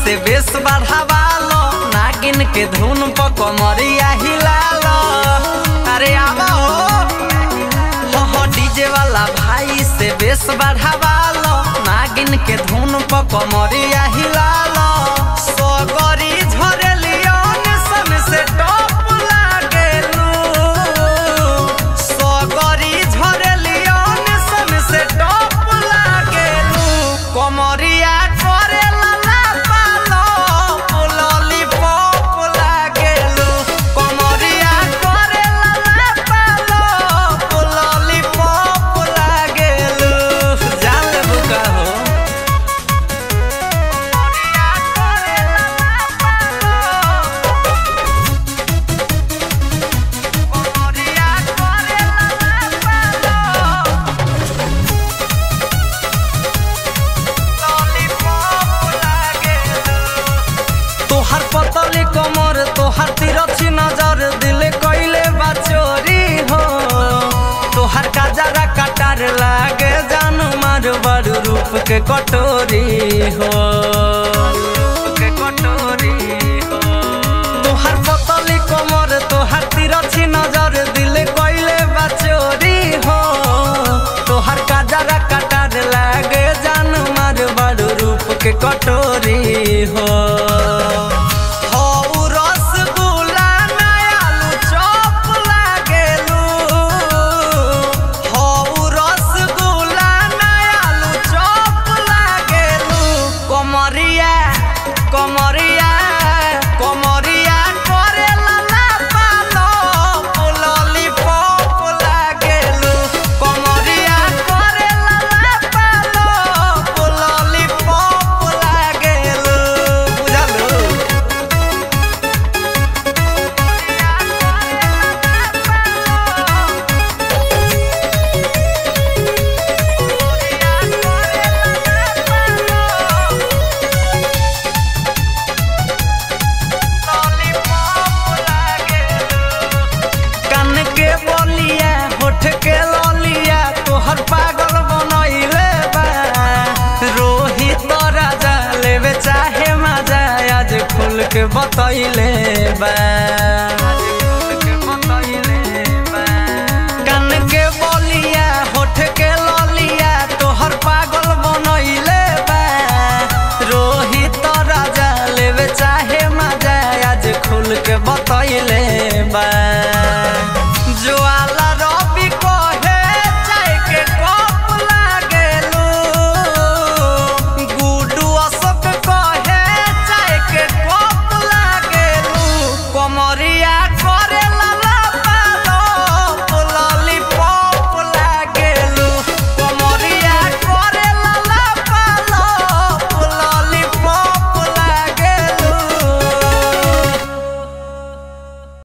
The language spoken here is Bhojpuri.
से बेस बढ़ावा लो नागिन के धुन पर कमरिया हिला लो अरे आवा हो हो हो डीजे वाला भाई से बेस बढ़ावा लो नागिन के धुन पर कमरिया हिला लो सगरी झरेलियो सन से टॉप लागेलू सगरी झरेलियो सन से टॉप लागेलू कमरिया करेला ना पालो लॉलीपॉप लागेलू कमरिया करेला ना पालो लॉलीपॉप लागेलू जान लेबू का हो कमरिया करेला ना पालो कमरिया करेला ना पालो तोहर पतली कमर तोहर तिरछी नजर दिल कइले बा चोरी हो तोहर काजरा कटार लागे जानू मार बड़ रूप के कटोरी हो के कटोरी हो तोहर पतली कमर तोहर तिरछी नजर दिल कइले बा चोरी हो तोहर काजरा कटार लागे जान मार बड़ रूप के कटोरी हो हौ रसगुल्ला ना आलू चॉप लागेलू हौ रसगुल्ला ना आलू चॉप लागेलू कमरिया कमरिया कमरिया करेला ना पालो लॉलीपॉप लागेलू कमरिया करेला ना पालो लॉलीपॉप लागेलू बुझलू कान के बोलिया होठ के ललिया तोहर पागल बनैले बा रोहित राजा लेवे चाहे मजा आज खुल के बतैले बा कान के बोलिया होठ के ललिया तोहर पागल बनैले बा रोहित राजा लेवे चाहे मजा आज खुल के बतैले